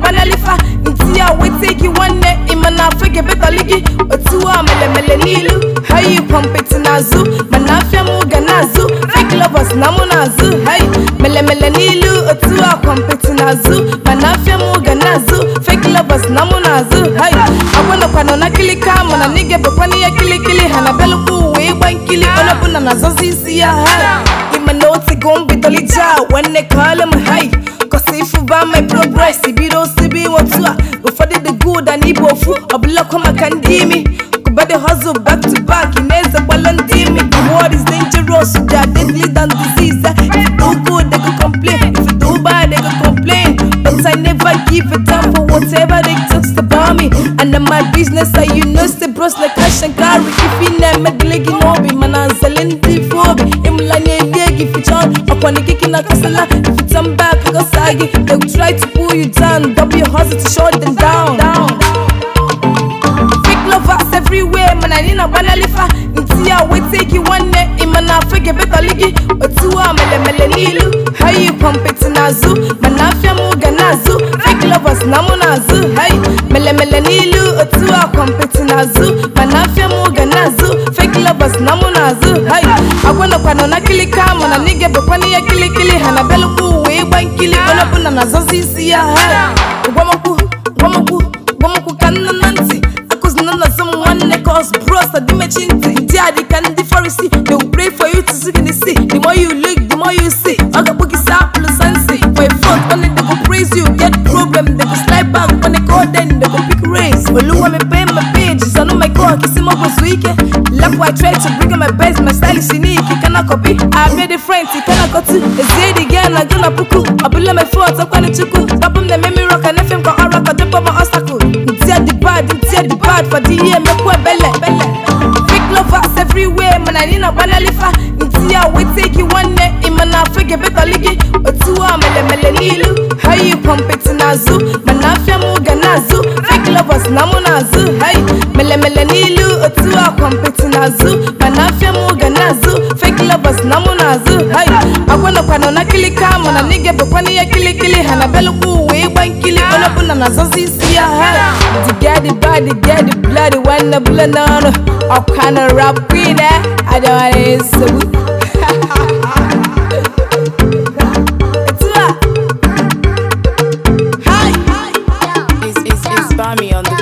gbanalifa nti a wete gị nwanne ịma na afọ ga-ebetali gị otu a melemele n'ilu hayi kwọmpeti n'azụ mana afịa m ga na-azụ fake lovers na mụ na-azụ hayi melemele n'ilu otu a kwọmpeti n'azụ mana afịa m ga na-azụ fake lovers na mụ na-azụ hayi agwanọkwanọ na kilika mana nige bụkwana ihe kilikili ha na belụkwa uwe ịgba nkili onye ọbụla na-azọzi isi ya ha ịma na otego mbidolija nwanne kọọlụ m hai kọsi ịfụba my progress ibido sibi inwe otu a ụfọdụ dị good and igbo ofu ọbụlakwa maka ndị imi But the hustle back to back in a balloon team. The world is dangerous, they are deadly than disease. If you do good, they go complain. If you do bad, they go complain. But I never give a damn for whatever they talks about me. And then my business, I you know, say bros like cash and carry. If you never leg in obi, man, I'm selling the phobia. I'm like, yeah, if you turn up on the kick in a castle, if you turn back, I go saggy. They will try to pull you down, double your hustle to shut them down. down. Fake lovers everywhere, man, I need a banalifa. Nti a wete gị nwanne, ịma na afọ ga-ebetali gị otu a melemele n'ilu hayi kwọmpeti n'azụ mana afịa m ga na-azụ fake lovers na mụ na-azụ hayi melemele n'ilu otu a kwọmpeti n'azụ mana afịa m ga na-azụ fake lovers na mụ na-azụ hayi agwanọkwanọ na kilika mana nige bụkwana ihe kilikili ha na belụkwa uwe ịgba nkili onye ọbụla na-azọzi isi ya ha gwamokwu gwamokwu gwamokwu ka nna na ntị akụzina na some nwanne cause bros are dimechi ntị ndị a dịka ndị farisi they will pray for you to see the see the more you look the more you see ọ ga-akpụ gị saa apụlụ sansi for a front when they go praise you get problem they go slide back when they call then they go pick race oluwa mepee my page sanu my call kisi m ọgwụ ike lakwa I try to bring out my best my style is unique kana copy I made a friend kana kotu ezie dị gị na gụ na puku ọbụla mefe ọtọkwanụ chukwu tapụ m na-eme mirror ka nefe m ka ọrụ ka dịpọ ma obstacle ntia the bad ntia the bad for the year mekwu ebele fake lovers everywhere mana anyị na gbanalifa nti a wete gị nwanne ịma na afọ ga-ebetali gị otu a melemele n'ilu hayi kwọmpeti n'azụ mana afịa m ga na-azụ fake lovers na mụ na-azụ hayi melemele n'ilu otu a kwọmpeti n'azụ mana afịa m ga na-azụ fake lovers na mụ na-azụ hayi agwanọkwanọ na kilika mana nige bụkwana ihe kilikili ha na belụkwa uwe ịgba nkili onye ọbụla na-azọzi isi ya ha the get the bad the get the blood the one the blood n'ọnụ ọkwa na rap queen eh adịwara nsogbu Etu a. Hi. It's, it's, it's Bami on the